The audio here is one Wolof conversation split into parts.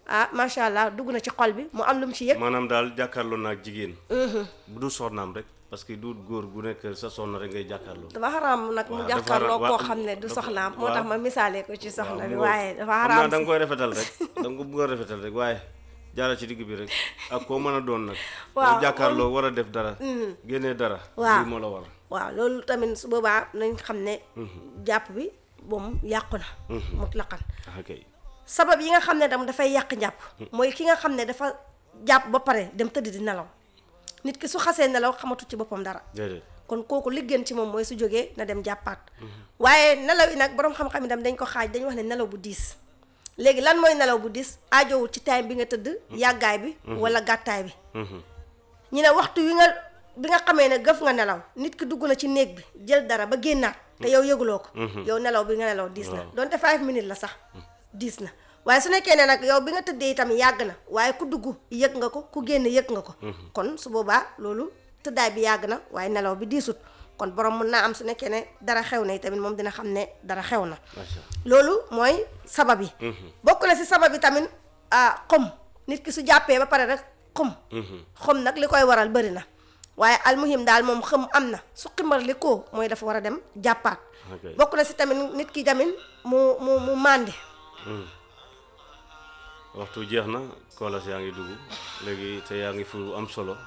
ah macha allah dugg na ci xol bi mu am lu mu ci yëg maanaam daal jàkkaarloo naag jigéen bu du soxnaam rek parce que du góor gu nekk sa soxna rek ngay jàkkaarloo dafa xaraam nag mu waaw, dafa jàkkaarloo xaraam, koo waaw, xam ne du dafa- soxnaam moo waaw. tax ma misaalee ko ci soxna waaw, bi mu waaye dafa xam naa xaraam da nga si koy rafetal rek da nga ko bëgg a rafetal rek waaye jaara ci digg bi rek ak koo mën a doon nag Waaw, boo jàkkaarloo war a def dara génnee dara Waaw. lii moo la war waaw loolu tamit su boobaa nañ xam ne jàpp bi moom yàqu na mutlaqan ah kay sabab yi nga xam ne tam dafay yàq njàpp mooy ki nga xam ne dafa jàpp ba pare dem tëdd di nelaw nit ki su xasee nelaw xamatu ci boppam dara déedéet kon kooku li gën ci moom mooy su jógee na dem jàppaat waaye nelaw yi nag boroom xam-xam yi tam dañ ko xaaj dañu wax ne nelaw bu diis léegi lan mooy nelaw bu diis aajowul ci time bi nga tëdd yàggaay bi wala gàttaay bi ñu ne waxtu wi nga bi nga xamee ne gëf nga nelaw nit ki dugg na ci néeg bi jël dara ba génnaat te yow yëguloo ko yow nelaw bi nga nelaw diis na donte five minutes la sax diis na waaye su nekkee ne nag yow bi nga tëddee itam yàgg na waaye ku dugg yëg nga ko ku génn yëg nga ko kon su boobaa loolu tëddaay bi yàgg na waaye nelaw bi diisut kon borom mun naa am su nekkee ne dara xew na tamit moom dina xam ne dara xew na macha loolu mooy sabab yi bokk na si sabab yi tamit ah xom nit ki su jàppee ba pare rek xom xom nag li koy waral bëri na waaye almuhim daal moom xëm am na su ximbar li ko mooy dafa war a dem jàppaat Ok. bokk na si tamit nit ki tamit mu mu mu màndi waxtu jeex na koolas yaa ngi dugg léegi te yaa ngi fu am solo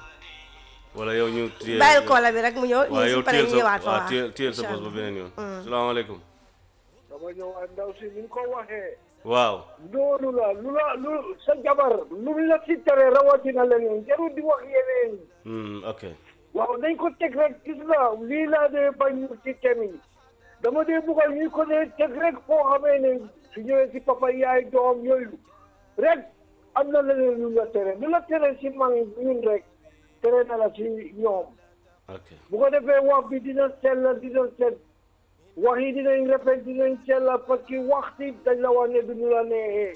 wala yow ñu téye bàyyil koola bi rek mu ñëw waaw ñu yow si pare téyel ñu sa ñëwaat fa waaw waaw téyel téyel sa Incha bos ba Allah. beneen yoon salaamaaleykum dama ñëwaat ndaw si ni nga ko waxee waaw loolu la lu la lu sa jabar lu la ci tere rawatina leneen jarul di wax yeneen Hmm, ok waaw nañ ko teg rek gis nga lii laa dee bañ ci thème yi dama dee buggal ñu ko dee teg rek foo xamee ne su ñëwee si papa yaay doom yooyu rek am na leneen lu la tere lu la tere si man ñun rek tere na la si ñoom ok bu ko defee wax bi dina sell dina set wax yi dinañ rafet dinañ sell parce que waxti dañ la wax ne du ñu la neexee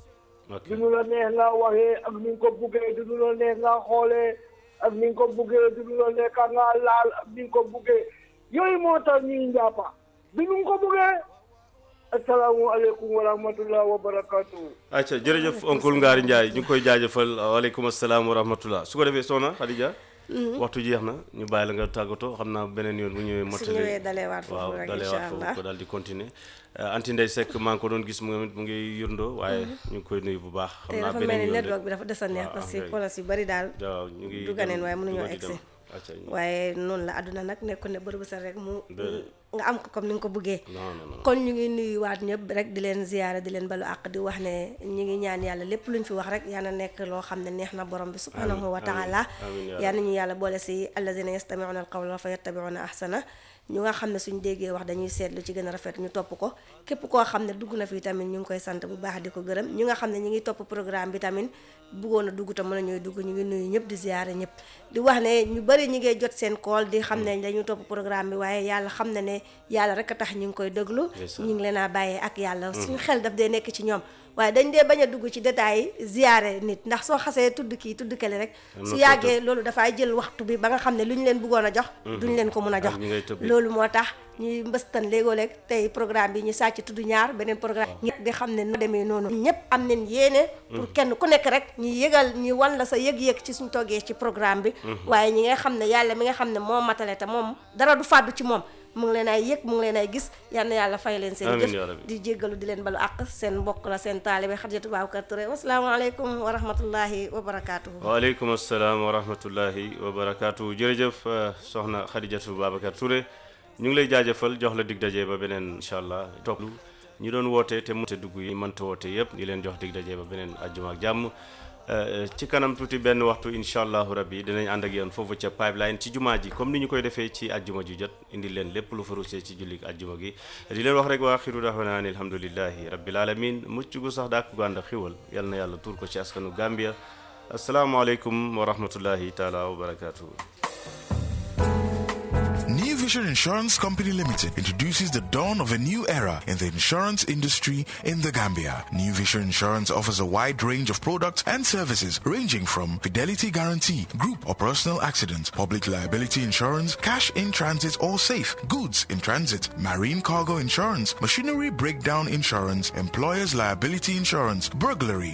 ok du ñu la neex nga waxee ak ni nga ko buggee du ñu la neex nga xoolee ak ni nga ko buggee du ñu la neex ka nga laal ak ni nga ko buggee yooyu moo tax ñuy njàppa du ñu ko buggee asalaamualeykum wa rahmatullah wa barakatuhu acca jërëjëf oncle Ngari Ndiaye ñu ngi koy jaajëfal waaleykum asalaam wa rahmatullah su ko defee soxna Khadija waxtu jeex na ñu bàyyi la nga tàggatoo xam naa beneen yoon bu ñëwee su mottali ñëwee dalewaat foofu waaw rek dalewaat incha foofu allah ko daal di continuer anti ndey sekk maa ngi ko doon gis mu ngi mu ngi yurndoo waaye ñu ngi koy nuyu bu baax xam te naa dafa mel beneen ni yoon network rek bi dafa des a neex waaw, parce ah, que kay. kolos yu bari daal waaw ñu ngi duganeen dem, waaye mënuñoo duga di dem. egsi acca ñu- waaye noonu la àdduna nag nekkul ne bërëb sa rek mu Déedéet. nga am ko comme ni nga ko bëggee non non non kon ñu ngi nuyuwaat ñëpp rek di leen ziyaara di leen balu àq di wax ne ñu ngi ñaan yàlla lépp luñ fi wax rek yal na nekk loo xam ne neex na borom bi subhanahu wa taala amiin yaa yal nañu yàlla boole si allazina yastamiuna alqawla fa yattabiuna ahsana ñu nga xam ne suñ déggee wax dañuy seet lu ci gën a rafet ñu topp ko képp koo xam ne dugg na fi tamit ñu ngi koy sant bu baax di ko gërëm ñu nga xam ne ñu ngi topp programme bi tamit bëggoon a dugg te mën a ñooy dugg ñu ngi nuyu ñëpp di ziyaare ñëpp di wax ne ñu bari ñi ngay jot seen kool di xam ne dañuy topp programme bi waaye yàlla xam na ne yàlla rek a tax ñu ngi koy déglu Ndeysaan. ñu ngi leen a bàyyee ak yàlla suñu xel daf dee nekk ci ñoom waaye dañ dee bañ a dugg ci détails yi ziyaare nit ndax soo xasee tudd kii tudd kele rek Am na su foo yàggee loolu dafay jël waxtu bi ba nga xam ne lu ñu leen bëggoon a jox duñ leen ko mun a jox ak ñi ngay tëbbee. loolu moo tax ñuy mbëstan léegoo-léeg tey programme bi ñu sàcc tudd ñaar beneen programme ñëpp di xam ne nu demee noonu ñëpp am nañ yéene pour kenn ku nekk rek ñu yëgal ñu wan la sa yëg-yëg ci suñ toggee ci programme bi waaye ñi nga xam ne yàlla mi nga xam ne moo matale te moom dara du fàddu ci moom mu ngi leen ay yëg mu ngi leen ay gis yal na yàlla fay leen seen Amiin jëf yaa rabbi. di jéggalu di leen balu àq seen mbokk la seen taalibe Xadijatu Babacar Touré wasalaamaaleykum wa rahmatullahi wa barakaatuhu waaleykum asalaam wa rahmatullahi wa barakaatu jërëjëf euh, soxna Khadijatu Babacar Touré ñu ngi lay jaajëfal jox la dig daje ba beneen incha allah topp ñi doon woote te mënta dugg yi mënta woote yëpp di leen jox dig daje ba beneen àjjuma ak jàmm Euh, ci kanam tuuti benn waxtu incha allahu rabbi dinañ ànd ak yéen foofu ca pipeline ci jumaa ji comme ni ñu koy defee ci àjjuma ju jot indi leen lépp lu farusee ci jullik àjjuma gi di leen wax rek waa xiru daxwana ani alhamdulillahi rabbil alamin mucc gu sax daak gu ànd ak xiwal yal na yàlla tuur ko ci askanu Gambia asalaamaaleykum wa rahmatullahi taala wa barakatuhu New Vision Insurance Company Limited introduces the dawn of a new era in the insurance industry in the Gambia. New Vision Insurance offers a wide range of products and services ranging from fidelity guarantee, group or personal accident, public liability insurance, cash in transit or safe, goods in transit, marine cargo insurance, machinery breakdown insurance, employer's liability insurance, burglary,